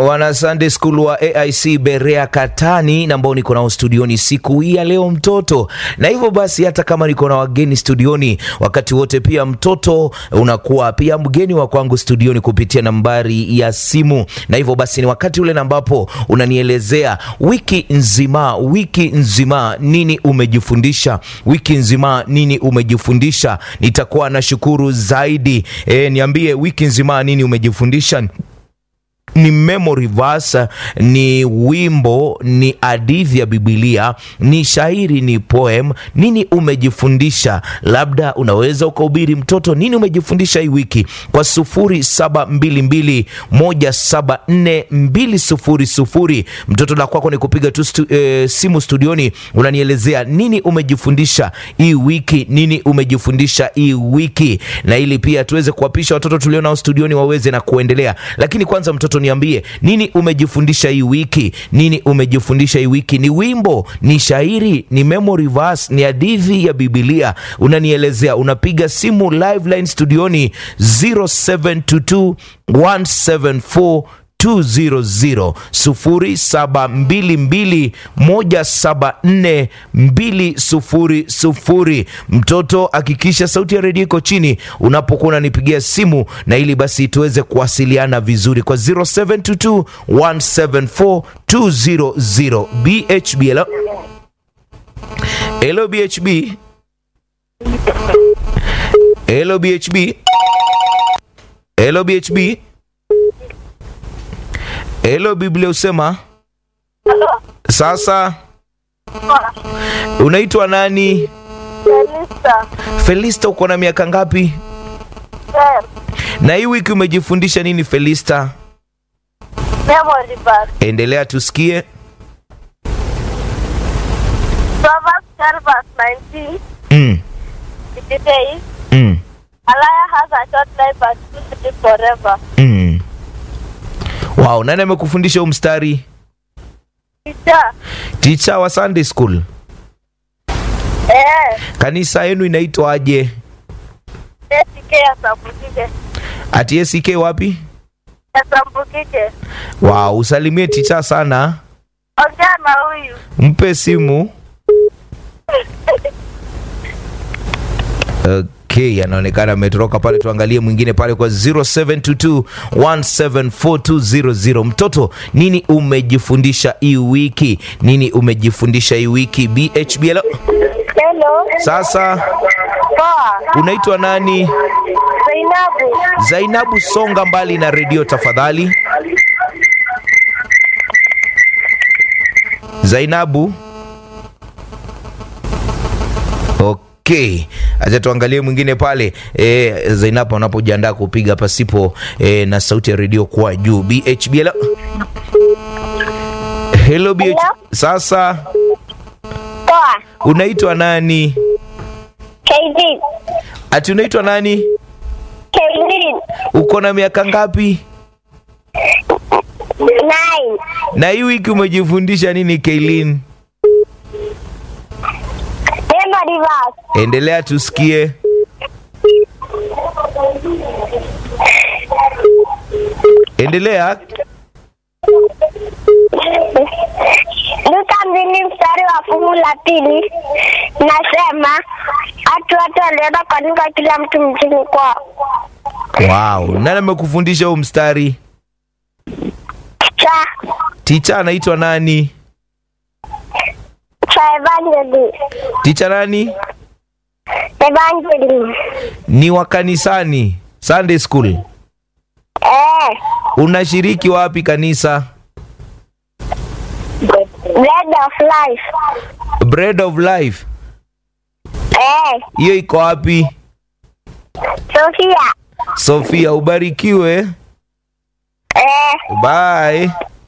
wana Sunday School wa AIC Berea Katani na ambao niko nao studioni siku hii ya leo mtoto. Na hivyo basi, hata kama niko na wageni studioni wakati wote, pia mtoto unakuwa pia mgeni wa kwangu studioni kupitia nambari ya simu. Na hivyo basi, ni wakati ule ambapo unanielezea wiki nzima, wiki nzima nini umejifundisha, wiki nzima nini umejifundisha. Nitakuwa nashukuru zaidi. E, niambie wiki nzima nini umejifundisha ni memory verse, ni wimbo, ni hadithi ya Biblia, ni shairi, ni poem. Nini umejifundisha? Labda unaweza ukahubiri mtoto, nini umejifundisha hii wiki kwa sufuri saba mbili mbili moja saba nne mbili sufuri sufuri. Mtoto la kwako ni kupiga tu stu, e, simu studioni, unanielezea nini umejifundisha hii wiki, nini umejifundisha hii wiki, na ili pia tuweze kuwapisha watoto tulionao studioni waweze na kuendelea. Lakini kwanza mtoto niambie nini umejifundisha hii wiki? Nini umejifundisha hii wiki? Ni wimbo, ni shairi, ni memory verse, ni hadithi ya Biblia? Unanielezea, unapiga simu live line studioni 0722 174 200 0722 174 Mtoto, hakikisha sauti ya redio iko chini unapokuwa unanipigia simu, na ili basi tuweze kuwasiliana vizuri kwa 0722 174 200. BHB, hello. Hello BHB. Hello BHB. Hello BHB. Hello Biblia usema sasa. Unaitwa nani? Felista. Felista, uko na miaka ngapi? Yes. Na hii wiki umejifundisha nini Felista? Memory verse. Endelea tusikie. Proverbs 10 verse 19. Mm, It says, mm, A liar has a short life but will live forever. mm. Wow, nani amekufundisha huu mstari? Teacher. Ticha wa Sunday school. Eh. Kanisa yenu inaitwaje? ACK Asambukike. Ati ACK wapi? Asambukike. Wow, usalimie ticha sana, Ongea na huyu. mpe simu. Okay, anaonekana ametoroka pale. Tuangalie mwingine pale kwa 0722 174 Mtoto, nini umejifundisha hii wiki? Nini umejifundisha hii wiki? BHB, hello. Hello. Sasa Poa. unaitwa nani? Zainabu. Zainabu, songa mbali na redio tafadhali. Zainabu. Okay, acha tuangalie mwingine pale. E, Zainabu anapojiandaa kupiga pasipo e, na sauti ya redio kuwa juu. BHB, hello. Hello BH. Hello. Sasa Poa. unaitwa nani? Kaidin. Ati unaitwa nani? Kaidin. Uko na miaka ngapi? Nine. Na hii wiki umejifundisha nini Kailin? Memory verse. Endelea tusikie. Endelea. Luka mbili mstari wa fungu la pili nasema watu wote walienda kuandika kila mtu mjini kwao. Wow, nani amekufundisha huu mstari? Cha Ticha anaitwa nani? cha evangeli Ticha nani? evangeli Ni wa kanisani, Sunday school. eh, Unashiriki wapi kanisa? bread of life Bread of Life. eh, Hiyo iko wapi? Sofia Sofia, ubarikiwe. eh, Bye.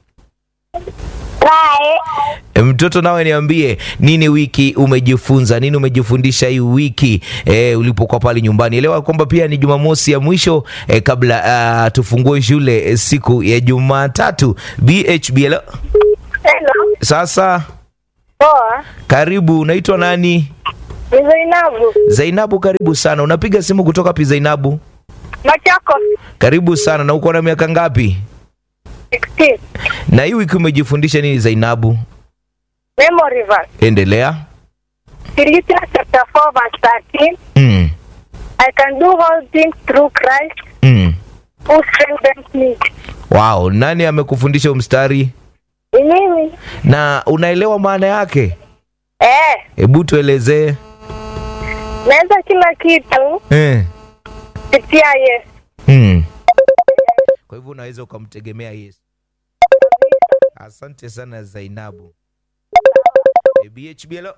bye. E, Mtoto nawe niambie nini wiki umejifunza nini umejifundisha hii wiki e, ulipokuwa pale nyumbani. Elewa kwamba pia ni Jumamosi ya mwisho e, kabla uh, tufungue shule e, siku ya Jumatatu. BHB hello. Hello. Sasa Poa. karibu, unaitwa nani? Ni Zainabu. Zainabu, karibu sana. Unapiga simu kutoka pi Zainabu? Machako. Karibu sana. Na uko na miaka ngapi? 16. Na hii wiki umejifundisha nini Zainabu? Memory verse. Endelea. Philippians chapter 4 verse 13. Mm. I can do all things through Christ Mm. who strengthens me. Wow, nani amekufundisha huu mstari Ni mimi. na unaelewa maana yake? Eh, Hebu tuelezee. naweza kila kitu Eh. kupitia Yesu. Mm. Kwa hivyo unaweza ukamtegemea Yesu. Asante sana Zainabu. Eh, BHB hello.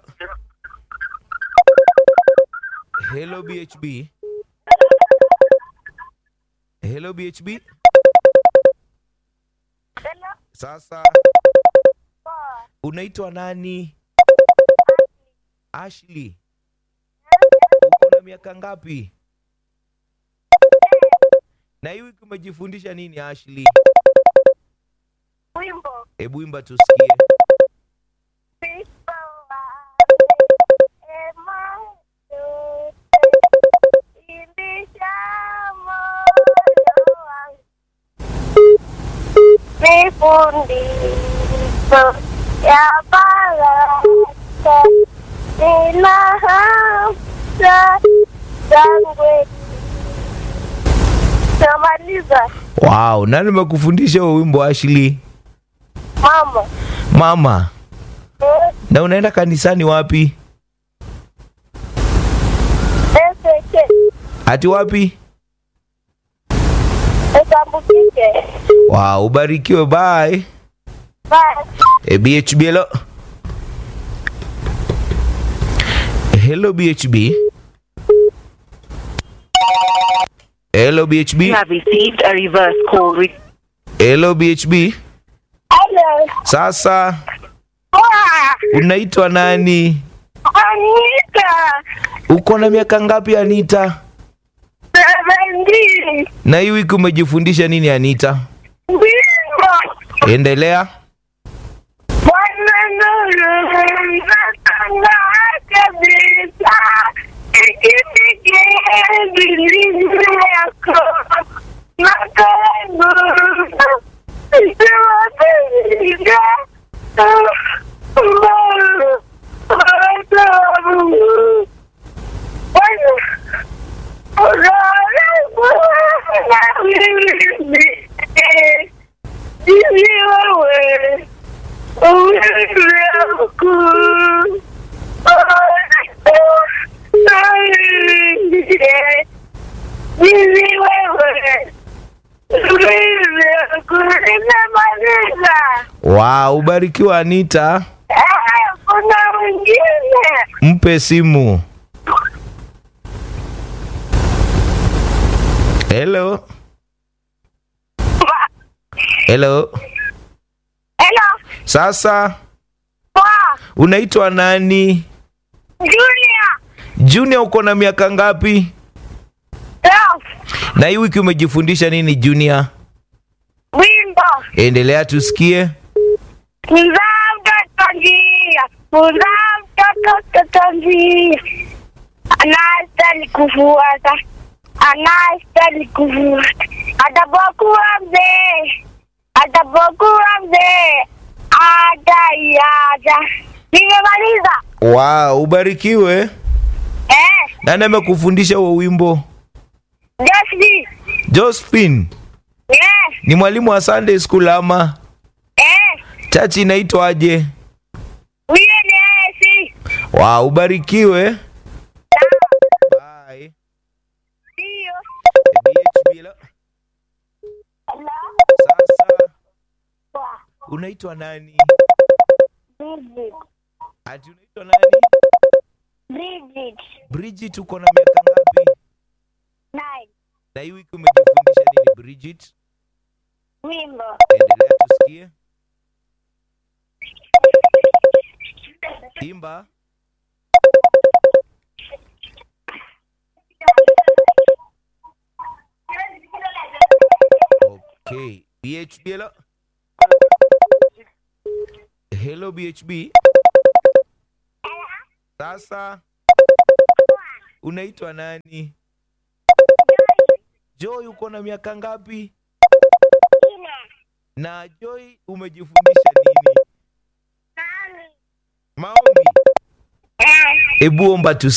Hello BHB. Hello BHB. Sasa unaitwa nani? Ashley. Uko na miaka ngapi? Na hii wiki umejifundisha nini Ashley? Wimbo. Hebu imba tusikie. Sifa ema yote ilisha moyo wangu. Nifundisho ya baraka nina hamsa zangwe. Tamaliza Wow, nani amekufundisha huo wimbo Ashley? mama. Mama. Eh, Na unaenda kanisani wapi? Eseke. Ati wapi? Esambukike. Wow, ubarikiwe bye. Bye. E, BHB hello. Hello BHB. Hello BHB. You have received a reverse call. Re- Hello BHB. Hello. Sasa Wow. unaitwa nani? Anita. Uko na miaka ngapi Anita? Seventeen. Na hii wiki umejifundisha nini Anita? Wimbo. Endelea. Bwana nuru natanga kabisa. Ikipike bilini yako. Makangu. Isiwapiga. Mbalo. Mbalo. Bwana. Wow, ubarikiwe Anita. Kuna mwingine Mpe simu. Hello. Hello. Hello, Sasa wow, unaitwa nani? Junior, Junior uko na miaka ngapi? Ralph, Na hii wiki umejifundisha nini Junior? Wimbo, Endelea tusikie. mzaa mtoto njia, mzaa mtoto mtoto njia, anastahili kufuata, anastahili kufuata, atapokuwa mzee, atapokuwa mzee, ataiacha. Nimemaliza Wow, ubarikiwe. eh, Nani amekufundisha huo wimbo? Josie, Josephine. eh, Ni mwalimu wa Sunday school ama eh, chachi inaitwaje? huyo ni Esi. Wow, ubarikiwe. Bye. Ndio. BHB hello. Hello. Sasa Wow. unaitwa nani? Bridget. Ati unaitwa nani? Bridget. Bridget uko na miaka ngapi? Nine. Na hii wiki umejifundisha nini Bridget? Wimbo. Endelea tusikie. Imba. Okay. BHB hello. Hello BHB. Sasa unaitwa nani? Joy uko na miaka ngapi? Ina. Na Joy, umejifundisha nini? Maombi. Eh. Hebu omba tu